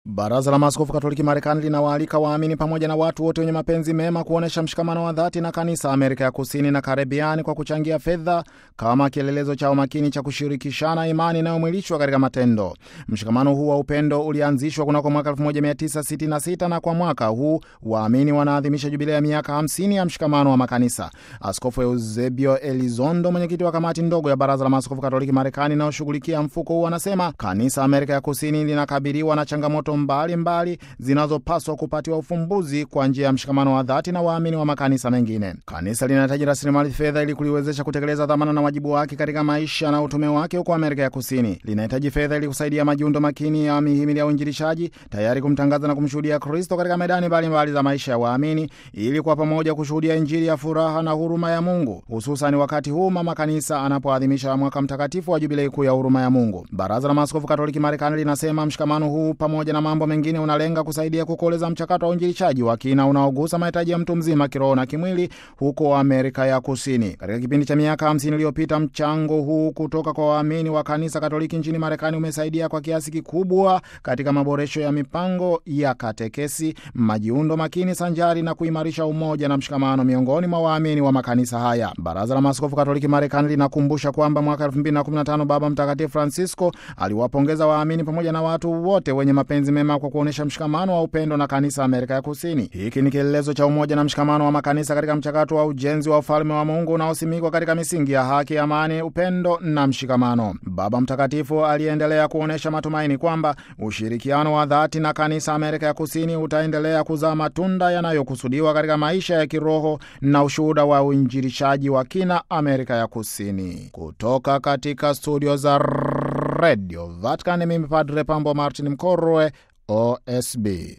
Baraza la Maaskofu Katoliki Marekani linawaalika waamini pamoja na watu wote wenye mapenzi mema kuonyesha mshikamano wa dhati na kanisa Amerika ya Kusini na Karibiani kwa kuchangia fedha kama kielelezo chao makini cha kushirikishana imani inayomwilishwa katika matendo. Mshikamano huu wa upendo ulianzishwa kunako mwaka 1966 na kwa mwaka huu waamini wanaadhimisha jubilei ya miaka 50 ya mshikamano wa makanisa. Askofu Eusebio Elizondo, mwenyekiti wa kamati ndogo ya Baraza la Maaskofu Katoliki Marekani inayoshughulikia mfuko huu, anasema kanisa Amerika ya Kusini linakabiliwa na changamoto mbalimbali zinazopaswa kupatiwa ufumbuzi kwa njia ya mshikamano wa dhati na waamini wa makanisa mengine. Kanisa linahitaji rasilimali fedha ili kuliwezesha kutekeleza dhamana na wajibu wake katika maisha na utume wake huko Amerika ya Kusini. Linahitaji fedha ili kusaidia majiundo makini ya mihimili ya uinjilishaji, tayari kumtangaza na kumshuhudia Kristo katika medani mbalimbali za maisha ya waamini, ili kwa pamoja kushuhudia Injili ya furaha na huruma ya Mungu, hususani wakati huu mama kanisa anapoadhimisha mwaka mtakatifu wa jubilei kuu ya huruma ya Mungu. Baraza la Maaskofu Katoliki Marekani linasema mshikamano huu pamoja na mambo mengine unalenga kusaidia kukoleza mchakato wa uinjilishaji wa kina unaogusa mahitaji ya mtu mzima kiroho na kimwili huko Amerika ya Kusini. Katika kipindi cha miaka hamsini iliyopita, mchango huu kutoka kwa waamini wa kanisa Katoliki nchini Marekani umesaidia kwa kiasi kikubwa katika maboresho ya mipango ya katekesi, majiundo makini sanjari na kuimarisha umoja na mshikamano miongoni mwa waamini wa makanisa haya. Baraza la Maaskofu Katoliki Marekani linakumbusha kwamba mwaka 2015 Baba Mtakatifu Francisco aliwapongeza waamini pamoja na watu wote wenye mapenzi mema kwa kuonyesha mshikamano wa upendo na kanisa Amerika ya Kusini. Hiki ni kielelezo cha umoja na mshikamano wa makanisa katika mchakato wa ujenzi wa ufalme wa Mungu unaosimikwa katika misingi ya haki, amani, upendo na mshikamano. Baba Mtakatifu aliendelea kuonyesha matumaini kwamba ushirikiano wa dhati na kanisa Amerika ya Kusini utaendelea kuzaa matunda yanayokusudiwa katika maisha ya kiroho na ushuhuda wa uinjilishaji wa kina Amerika ya Kusini. Kutoka katika studio za Radio Vatican, mimi Padre Pambo Martin Mkorwe, OSB.